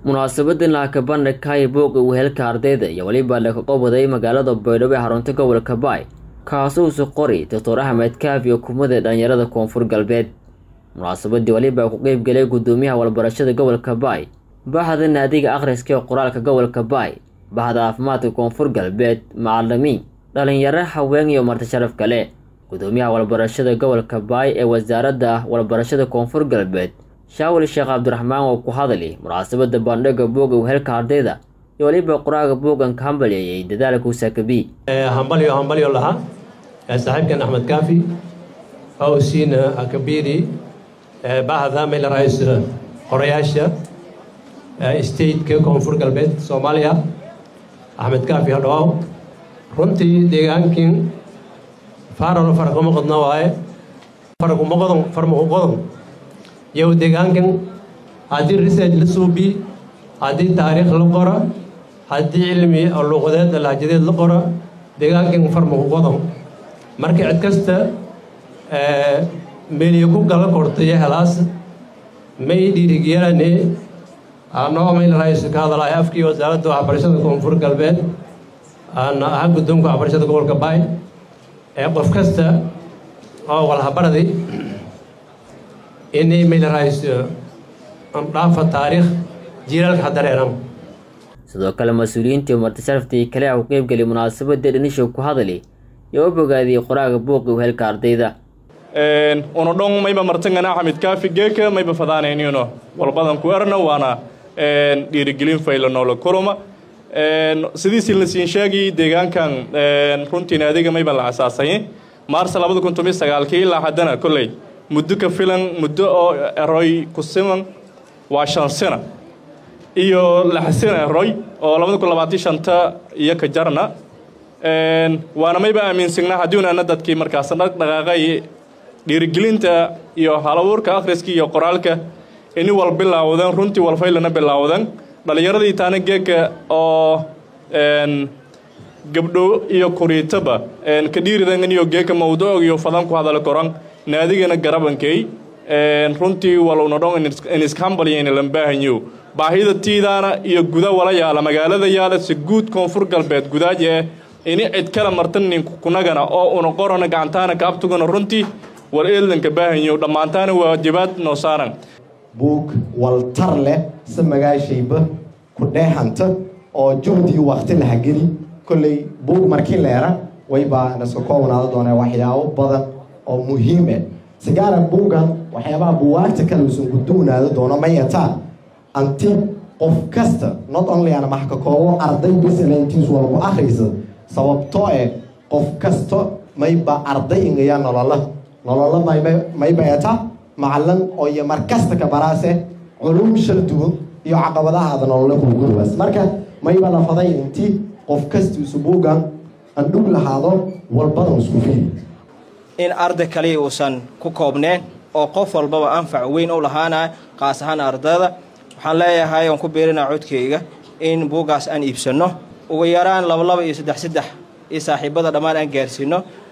munaasabadan laakabandhigkaya buuqa wehelka ardayda iyo weliba lakagobaday magaalada baydhabo ee xarunta gobolka baay kaasuusu qori doctor axmed kaafi xukuumadda dhalinyarada koonfur galbeed munaasabadii weliba ku qeybgelay guddoomiyaha walbarashada gobolka baay bahda naadiga akhriska ee qoraalka gobolka baay bahda caafimaadka koonfur galbeed macalimiin dhalinyaro haween iyo marti sharaf kale guddoomiyaha walbarashada gobolka baay ee wasaaradda walbarashada koonfur galbeed shaawil sheekh cabdiraxmaan oo ku hadli munaasabada bandhiga buuga wehelka ardayda iyo weliba qoraaga buugan ka hambaleeyay dadaalka usakabi hambalyo hambalyo lahaa saaxiibkan axmed kaafi hawsiina akabiri bahda meel rais qorayaasha stateka koonfur galbeed soomaaliya axmed kaafi hadhawaaw runtii deegaankin faarano farqama qodna waaye farquma qodon farmaku qodon yow deegaankan haddii research la suubi haddii taariikh la qora haddii cilmi luuqadeed lahjadeed la qora deegaankan farmaku qodon marka cid kasta meeliyo ku gala kortayo helaas may dhiirigiyarane anoo mayl raayso ka hadalaya afkii wasaaradda waxbarashada koonfur galbeed ana aha guddoonka waxbarashada gobolka baay ee qof kasta oo walhabaradi inay mayl raayso dhaafa taariikh jiilaalka hadareeran sidoo kale mas-uuliyiintii martisharaftii kale ah u qeybgelay munaasabadii dhanishow ku hadali iyo u bogaadiyey qoraaga buuqi wehelka ardayda una dhon mayba martangana xamid kaafi geeka mayba fadaanaynino walbadan ku erna waana dhiirigelin fayla noola kuruma sidiisii la siin sheegay deegaankan runtiina adiga mayba la asaasay maarsa labada kun toban sagaalkii ilaa haddana kolley muddo ka filan muddo oo eroy ku siman waa shan sina iyo lix sina eroy oo labada kun labaatan shanta iyo ka jarna waana mayba aaminsagnaa haddiunana dadkii markaas dhaqdhaqaaqay dhiirigelinta iyo halabuurka akhriska iyo qoraalka ini wal bilaawdan runtii walfaylana bilaawdan dhallinyaradii taana geeka oo gabdho iyo kuriitaba ka dhiiridan iyo geeka mawduuc iyo fadan ku hadala koran naadigana garabankay runtii waluna dhon iniskhambaliyayna lambaahanyo baahida tiidaana iyo guda wala yaala magaalada yaala si guud koonfur galbeed gudaaje ini cid kala martanin kunagana oo una qorana gacantaana kaabtugana runtii war eeldanka baahanyo dhammaantaana waajibaad noo saaran buug waltar leh si magaashayba ku dheehanta oo juhdii wakti laha geli kolley buug markii leera waybaa naska koobnaada doonee waxyaabo badan oo muhiime sigaara buugan waxyaabaha buwaagta kale uusan ku duwnaada doono mayataa anti qof kasta not only ana max ka koobo arday bisalantiis walku akhriysa sababtoo eh qof kasta mayba arday ingaya nolola nololo maybayata macalin oo iyo markasta ka baraase culum shal duwan iyo caqabadahaada nolole kugurubaas marka mayba lafaday intii qof kastiisu buugan andhug lahaado walbadan isku fiili in arday kaliya uusan ku koobneen oo qof walbaba anfac weyn u lahaanaya qaas ahaan ardayda waxaan leeyahay oon ku biirinaa codkayga in buuggaas aan iibsanno ugu yaraan labalaba iyo saddex saddex iyo saaxiibada dhammaan aan gaarsiino